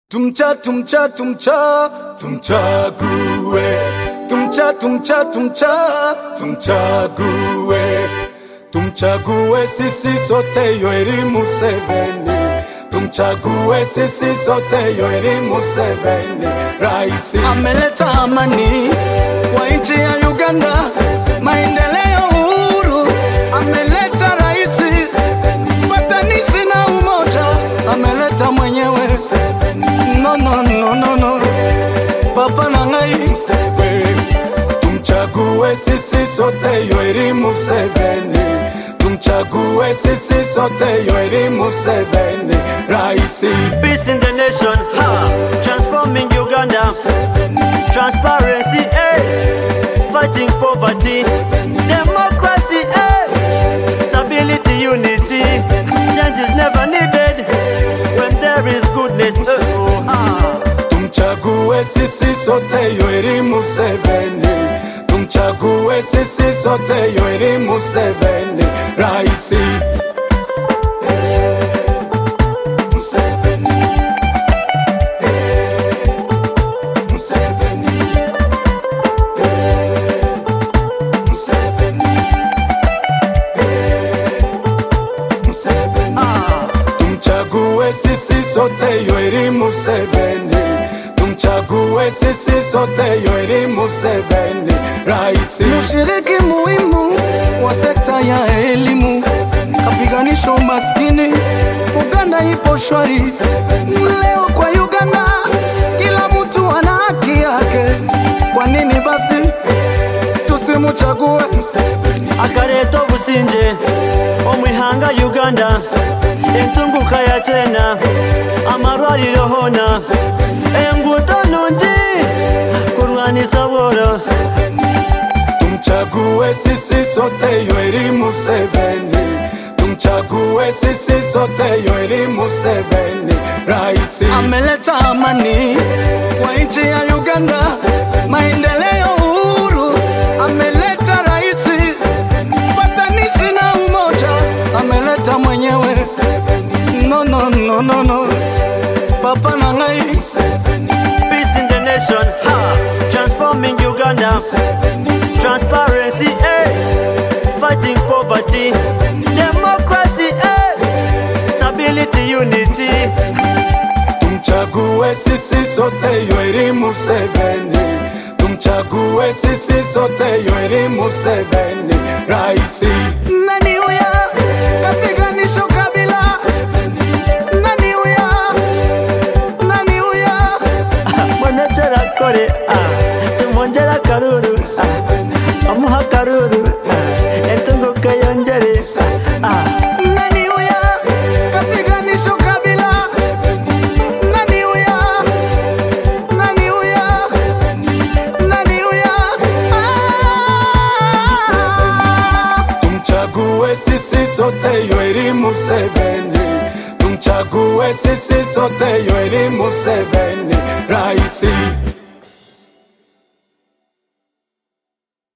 Tumcha tumcha tumcha tumchague tumcha tumcha tumcha tumchague tumchague sisi sote Yoweri Museveni tumchague sisi sote Yoweri Museveni raisi ameleta amani kwa nchi ya Uganda maendeleo uhuru ameleta raisi patanishi na umoja ameleta mwenyewe no, no, no, no, no. Papa na ngai tumchague sisi sote Yoweri Museveni tumchague sisi sote Yoweri Museveni raisi Peace in the nation, ha! Transforming Uganda. Transparency, eh! Fighting poverty. Democracy, eh! Stability, unity. Change is never needed when there is goodness. eh, oh, ah. tumchague sisi sote Yoweri Museveni tumchague sisi sote Yoweri Museveni raisi Museveni Museveni Museveni Museveni tumchague sisi sote Yoweri Museveni tumchague sisi sote Yoweri Museveni raisi mshiriki muhimu wa sekta ya elimu kapiganisha umaskini Uganda ipo shwari leo kwa Uganda kila mtu ana haki yake kwa nini basi tusimuchague akareeta obusinge omwihanga uganda entunguka ya tena amarwariro hona enguuto nungi kurwanisa bworo tumchague sisi sote Yoweri Museveni tumchague sisi sote Yoweri Museveni raisi ameleta amani kwa nchi ya Uganda maendeleo uhuru ameleta raisi patanishi na umoja ameleta mwenyewe no, no, no, no, no. papa na ngai Peace in the nation, ha! Transforming Uganda. Transparency, eh! Fighting poverty. Democracy, eh! Stability, unity. tumchague sisi sote Yoweri Museveni tumchague sisi sote Yoweri Museveni raisi nani huya kapiganisho kabila nani huya nani huya Mwanachara kore, ah! Tumonjera karuru, ah! Amuha karuru, ah! Entunguka yonjere, ah! nani huya kapiganisho kabila nani huya nani huya nani huya tumchague sisi sote Yoweri Museveni tumchague sisi sote Yoweri Museveni raisi